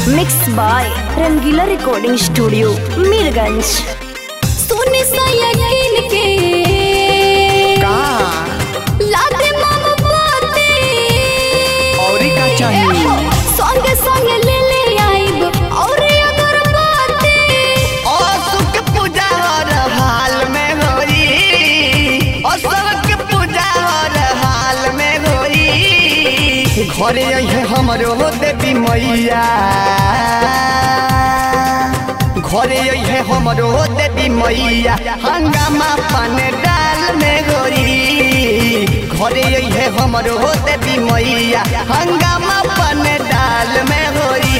mix by Rangila recording studio Mirganj सोने सा यकीन के का लादे मामा बाते औरी का चाहिए संग संग ले ले आइब और अगर बाते असुक पूजा हर हाल में होई असुक पूजा हर हाल में होई घरे अइहे हमरो देवी मैया घरे अइहे हमरो देवी मैया हंगामा पान डाल में गोरी घरे अइहे हमरो देवी मैया हंगामा पान डाल में गोरी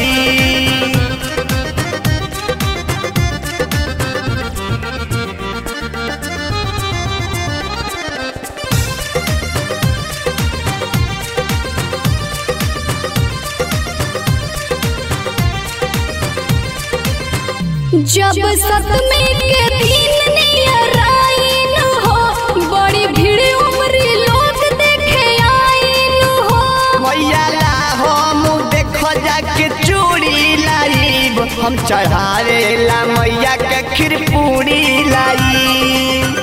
जब सतमे के दिन नियर आइन हो बड़ी भीड़ उमरी लोग देखे आइन हो मैया ला हम देख जाके चूड़ी लाइब हम चढ़ावे ला मैया के खीर पूरी लाइब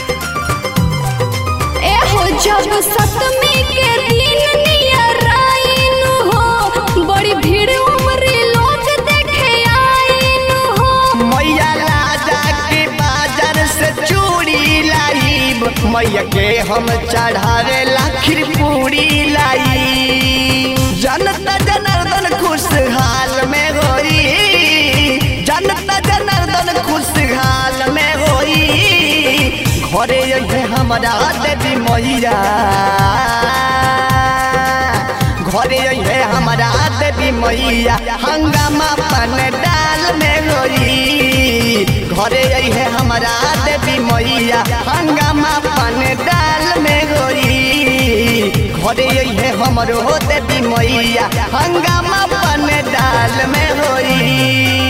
ए हो जब सतमे के दिन नियर आइन हो बड़ी भीड़ उमरी लोग देखे आइन हो मैया ला जाके बाजार से चूड़ी लाइब मैया के हम चढ़ावे ला खीर पूरी लाइब जनता जनार्दन खुशहाल में होई जनता जनार्दन खुशहाल में होई घरे अइहे हमारा देवी मैया घरे अइहे हमारा देवी मैया हंगामा पन डाल में होई घरे अइहे हमारा देवी मैया हंगामा पन डाल में होई घरे अइहे हमरो देवी मैया हंगामा पन डाल में होई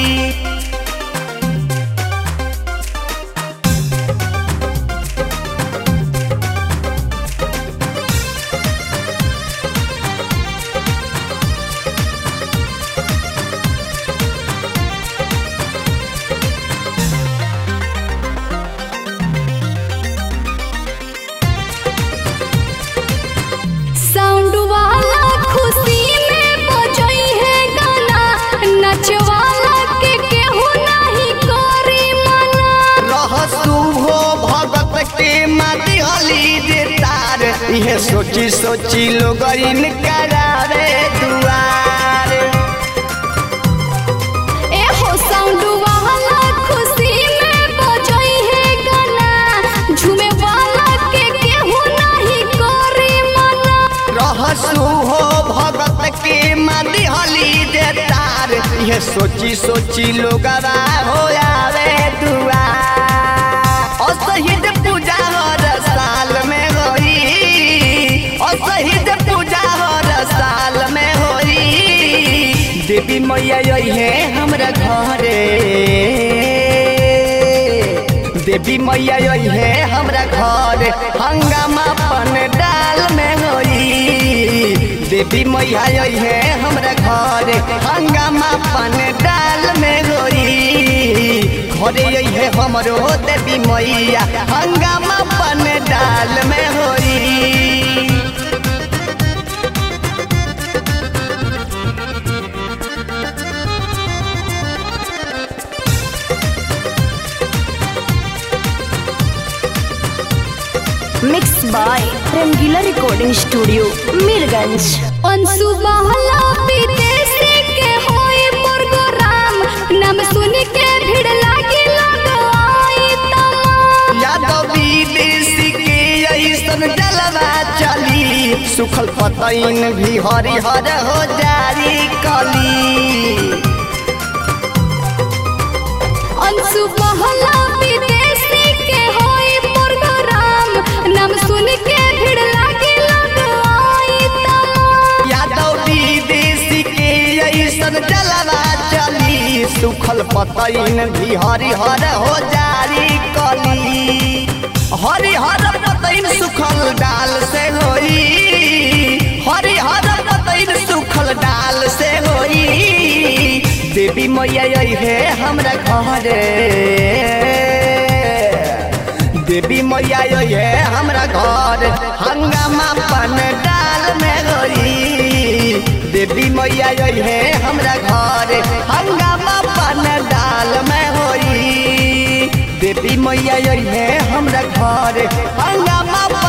साउंड वाला खुशी में बजई है गाना नच वाला के केहू नहीं करी मना रहसु हो भगत के माटी हली जे तार इहे सोची सोची लोग इन करावे दुआर ए हो साउंड वाला खुशी में बजई है गाना झूमे वाला के केहू नहीं करी मना रहसु हो भगत के माटी हली जे तार इहे सोची सोची लोग हो आवे दुआर असहित पूजा हर साल में होई असहित पूजा हर साल में होई देवी मैया है हमरा घरे देवी मैया है हमरा घर हंगामा पन डाल में होई देवी मैया है हमरा घर हंगामा पन डाल में होई घरे है हमरो देवी मैया हंगामा पन डाल में होई mix by Rangila recording studio Mirganj Anshu बहला विदेशी के होई प्रोग्राम नाम सुन के भीड़ लागी लोग आई तमाम यादव विदेशी के ऐसन जलवा चली सुखल पतैन भी हरिहर हो जारी कली अंशु बहला विदेशी के होई प्रोग्राम नाम सुन के भीड़ लागी लोग आई तमाम यादव विदेशी के ऐसन जलवा चली सुखल पतैन भी हरिहर हो जारी कली हरिहर पतैन सुखल डाल से होई हरिहर पतैन सुखल डाल से होई मैया आई है हमरा घरे देवी मैया आई है हमरा घर हंगामा पन डाल में गोरी देवी मैया आई है हमरा घर हंगामा पन डाल में होई देवी मैया आई है हमरा घर हंगामा